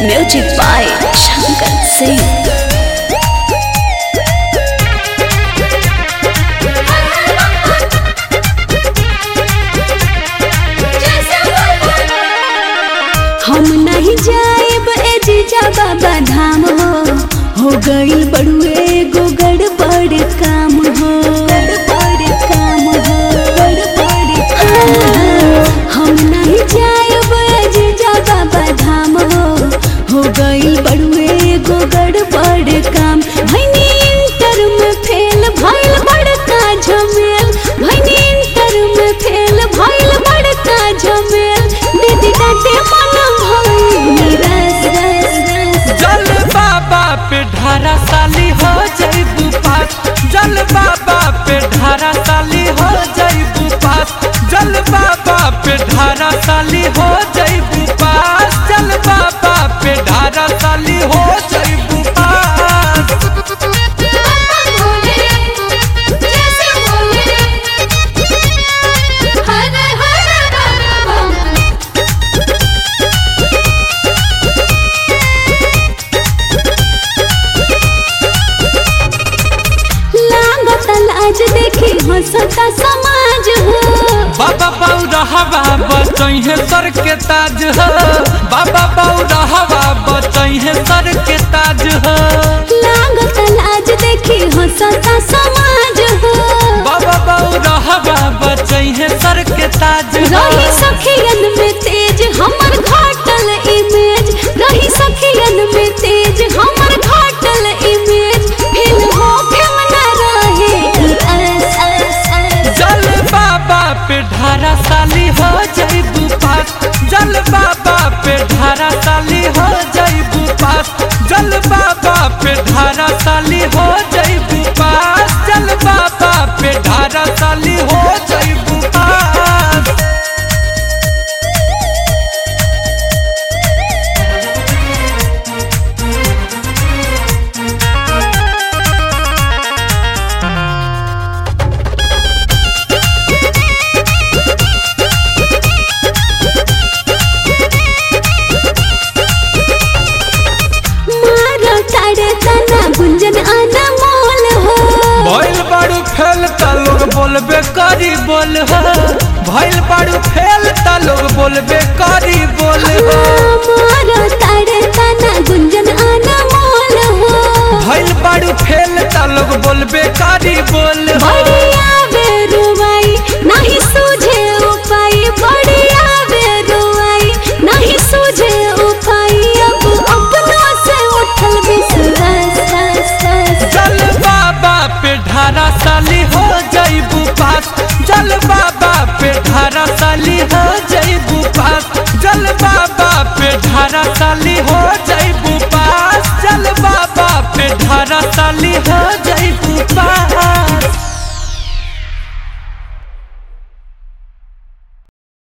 Music by Shankar Singh. हम नहीं जाएब ए जीजा बाबा धाम हो हो गई बड़ुए गो गड़बड़ काम हो गड़बड़ काम हो गड़बड़ काम हो हम नहीं जाएब ए जीजा बाबा धाम हो हो गई बड़ुए गो गड़बड़ काम भैनी इंटर में फेल भइल बड़का झमेल भैनी इंटर में फेल भइल बड़का झमेल दीदी डांटे मन भइल रस रस रस जल बाबा पे ढारा साली हो जईबू पास जल बाबा पे ढारा साली हो जईबू पास जल बाबा पे ढारा साली हो जईबू पास जल बाबा पे ढारा साली हो जईबू पास लागत लाज देखी हंसता समाज हो बाबा बाऊ रहवा बचैहे सर के ताज हो बाबा बाऊ रहवा बचैहे सर के ताज हो लागत लाज देखी हंसता समाज हो बाबा बाऊ रहवा बचैहे सर के ताज हो रही सखियन में तेज हमर घाटल इमेज रही सखियन में तेज हमर घाटल इमेज फिर हो फिर न रहे ई अस अस अस जल बाबा पे ढारा साली हो जईबू पास जल बाबा पे ढारा साली हो जईबू पास जल बाबा पे ढारा साली हो जईबू पास जल बाबा पे ढारा साली हो जईबू पास मारो तारे तना गुंजन अनमोल हो भइल बाड़ू फेल त लोग बोलबे करी बोल हो भइल बाड़ू फेल त लोग बोलबे करी बोल हो मारो तारे तना गुंजन अनमोल हो भइल बाड़ू फेल त लोग बोलबे करी बोल